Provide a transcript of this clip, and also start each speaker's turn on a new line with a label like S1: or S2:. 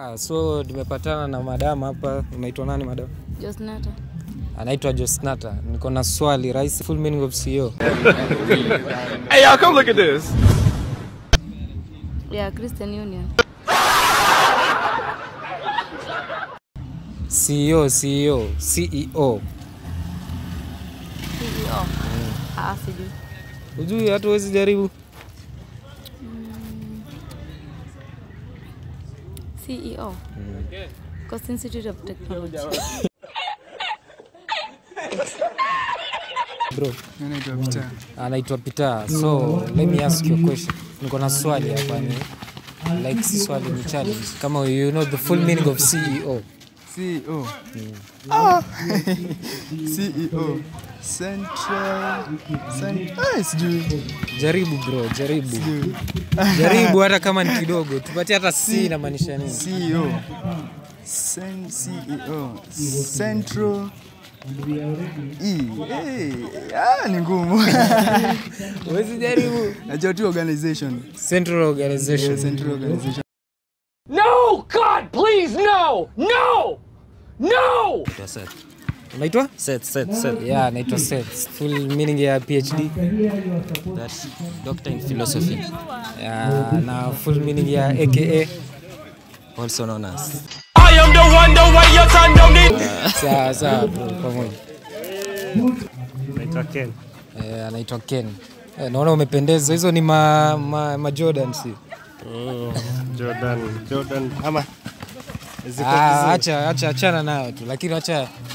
S1: Ah, so tumepatana na madam hapa. Unaitwa nani madam?
S2: Josnata.
S1: Anaitwa Josnata. Niko na swali, rais full meaning of CEO.
S3: Hey, y'all, come look at this.
S2: Yeah, Christian Union.
S1: CEO, CEO, CEO.
S2: CEO. Ah, sijui.
S1: Ujui hata huwezi jaribu.
S2: CEO. Coast Institute of Technology.
S1: Bro,
S4: Naitwa Peter.
S1: anaitwa Peter. So, let me ask you a question. Niko na swali hapa ni like si swali ni challenge. Kama you know the full meaning of CEO.
S4: CEO. Ah. CEO. Central. Cent ah, sijui.
S1: Jaribu bro, jaribu.
S4: Sijui.
S1: Jaribu hata kama ni kidogo. Tupatie hata C inamaanisha nini?
S4: CEO. Cen CEO. Central. E. Hey. Ah, ni ngumu.
S1: Huwezi jaribu.
S4: Najua tu organization.
S1: Central Organization.
S4: Central organization.
S3: No, God, please, no, no, no.
S1: Unaitwa?
S5: Seth, Seth, Seth.
S1: Yeah, anaitwa Seth. Full meaning ya PhD.
S5: That's doctor in philosophy,
S1: Yeah, na full meaning ya AKA.
S5: also known as.
S3: I am the one, the way your son don't need.
S1: Sawa sawa bro, pamoja.
S6: Naitwa Ken.
S1: Eh, anaitwa Ken. Eh, naona umependeza. Hizo ni ma, ma, ma Jordan si?
S6: Mm, Jordan, Jordan ama ziko
S1: Ah,
S6: vizuri.
S1: acha acha achana nayo tu, lakini acha